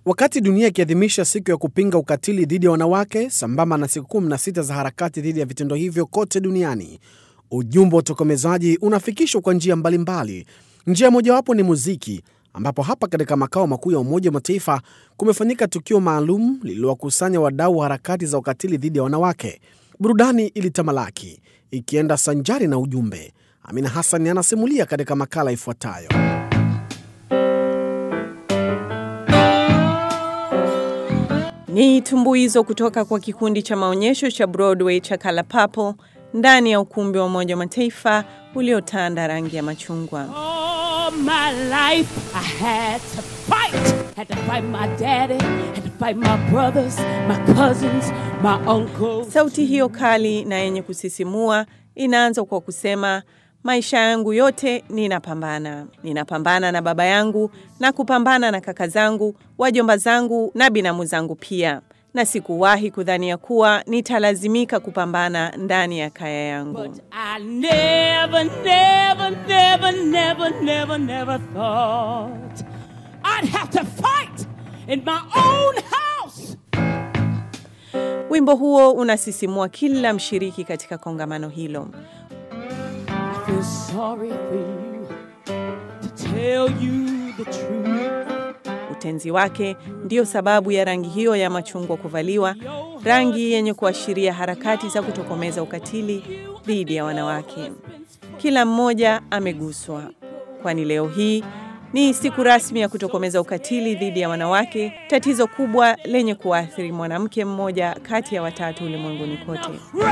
Wakati dunia ikiadhimisha siku ya kupinga ukatili dhidi ya wanawake sambamba na siku 16 za harakati dhidi ya vitendo hivyo kote duniani, ujumbe wa utokomezaji unafikishwa kwa njia mbalimbali. Njia mojawapo ni muziki, ambapo hapa katika makao makuu ya Umoja wa Mataifa kumefanyika tukio maalum lililowakusanya wadau wa harakati za ukatili dhidi ya wanawake. Burudani ilitamalaki ikienda sanjari na ujumbe. Amina Hassan anasimulia katika makala ifuatayo. Ni tumbuizo kutoka kwa kikundi cha maonyesho cha Broadway cha Color Purple ndani ya ukumbi wa Umoja wa Mataifa uliotanda rangi ya machungwa. All my life I had to fight. Had to fight my daddy, had to fight my brothers, my cousins, my uncles. Sauti hiyo kali na yenye kusisimua inaanza kwa kusema maisha yangu yote ninapambana. Ninapambana na baba yangu na kupambana na kaka zangu, wajomba zangu na binamu zangu pia, na sikuwahi kudhania kuwa nitalazimika kupambana ndani ya kaya yangu. But I never, never, never, never, never, never thought I'd have to fight in my own house. Wimbo huo unasisimua kila mshiriki katika kongamano hilo. I feel sorry for you to tell you the truth. Utenzi wake ndiyo sababu ya rangi hiyo ya machungwa kuvaliwa, rangi yenye kuashiria harakati za kutokomeza ukatili dhidi ya wanawake. Kila mmoja ameguswa, kwani leo hii ni siku rasmi ya kutokomeza ukatili dhidi ya wanawake, tatizo kubwa lenye kuathiri mwanamke mmoja kati ya watatu ulimwenguni kote.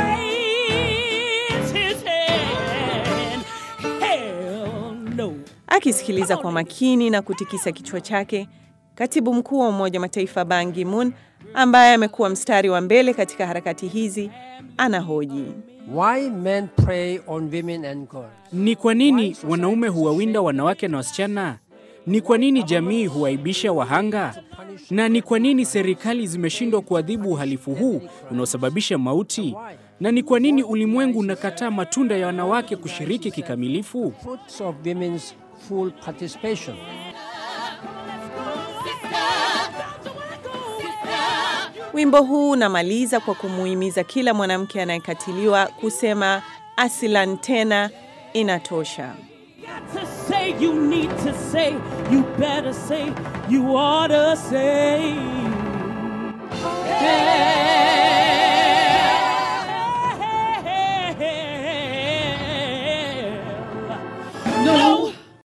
Raise his hand. Hell no. Akisikiliza kwa makini na kutikisa kichwa chake, katibu mkuu wa Umoja wa Mataifa Ban Ki-moon ambaye amekuwa mstari wa mbele katika harakati hizi anahoji. Why men prey on women and girls? Ni kwa nini wanaume huwawinda wanawake na wasichana? Ni kwa nini jamii huwaibisha wahanga? Na ni kwa nini serikali zimeshindwa kuadhibu uhalifu huu unaosababisha mauti? Na ni kwa nini ulimwengu unakataa matunda ya wanawake kushiriki kikamilifu? Fruits of women's full participation. Wimbo huu unamaliza kwa kumuhimiza kila mwanamke anayekatiliwa kusema asilan tena, inatosha. to say, you need to say, you better say, you ought to say. Hey.